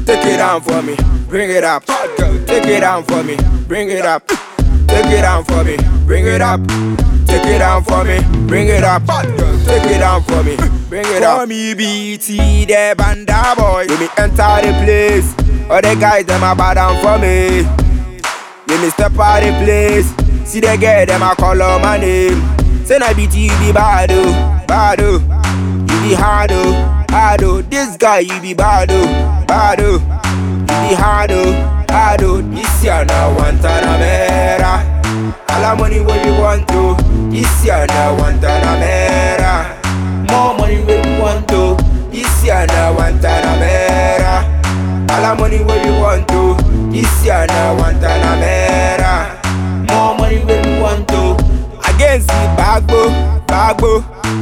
take it down for me, bring it up. Hot girl, take it down for me, bring it up. Take it down for me, bring it up. Take it down for me, bring it up. Hot girl, take it down for me, bring it up. For me, BT, the banda boy. Let me enter the place. All the guys, them are bad down for me. Let me step out the place. See the girl, them a call on my name. Say na BT, you be bad oh, bad oh. You be hard oh, hard oh. This guy, you be bad oh, bad oh. You be hard oh, hard oh. This year na Guantanamera. All the money what you want to. This year na Guantanamera. More money what you want to. This year na Guantanamera. All the money what you want to. This year na Guantanamera. More money what you want to. Against the bagbo, bagbo,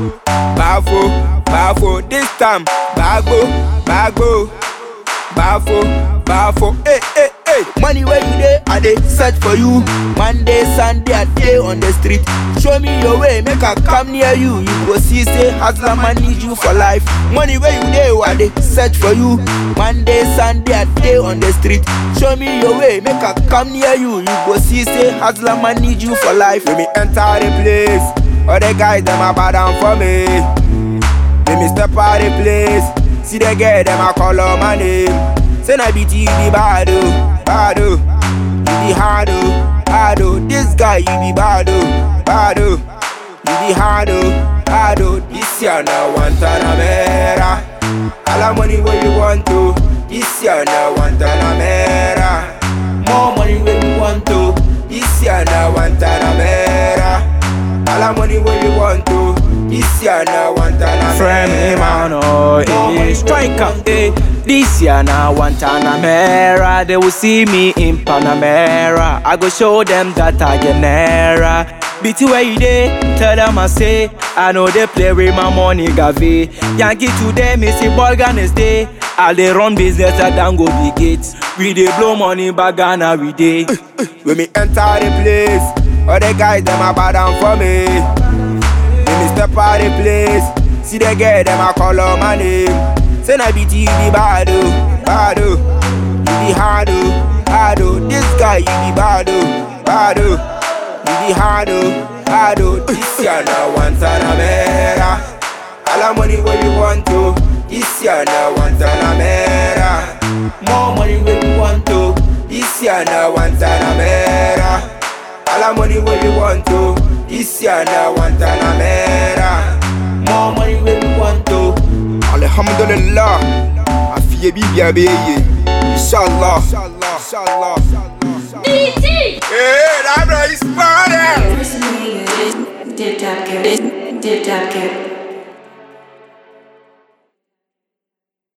bafo, bafo. This time, bagbo, bagbo, bafo, bafo. Hey, hey, hey. Money where you dey, I dey search for you. Monday, Sunday, I dey on the street. Show me your way, make I come near you. You go see, say, hustler man need you for life. Money where you dey, I dey search for you. Monday, Sunday, I dey on the street. Show me your way, make I come near you. You go see, say, hustler man need you for life. Let me enter the place. All the guys, them are bad down for me. Let me step out the place. See the girl, them a call on my name. Say na BT, you be bad oh, bad oh. You be hard oh, hard oh. This guy, you be bad oh, bad oh. You be hard oh, hard oh. This year na Guantanamera. All the money what you want to. This year na Guantanamera. More money what you want to. This year na Guantanamera. All the money what you want to. This year na Guantanamera. Friend me man, oh, eh, striker, eh. This year now, Guantanamera, they will see me in Panamera. I go show them that I get nera. BT where you dey, tell them I say, I know they play with my money, Gavi. Yankee today, Missy Bolgan is day. I dey run business at Dango Big Gates. We dey blow money back Ghana, we dey. When me enter the place, all the guys them a bow down for me. When me step out the place, see the girl them a call on my name. Say na BT you be bad oh, bad oh. You be hard oh, hard oh. This guy you be bad oh, bad oh. You be hard oh, hard oh. This year na Guantanamera. All the money what you want to. This year na Guantanamera. More money what you want to. This year na Guantanamera. All the money what you want to. This year na Guantanamera. More money what you want to. Alhamdulillah. Afiye bibi abeye. Inshallah. Inshallah. DT! Hey, that boy is bad. Dip tap cap, dip tap cap.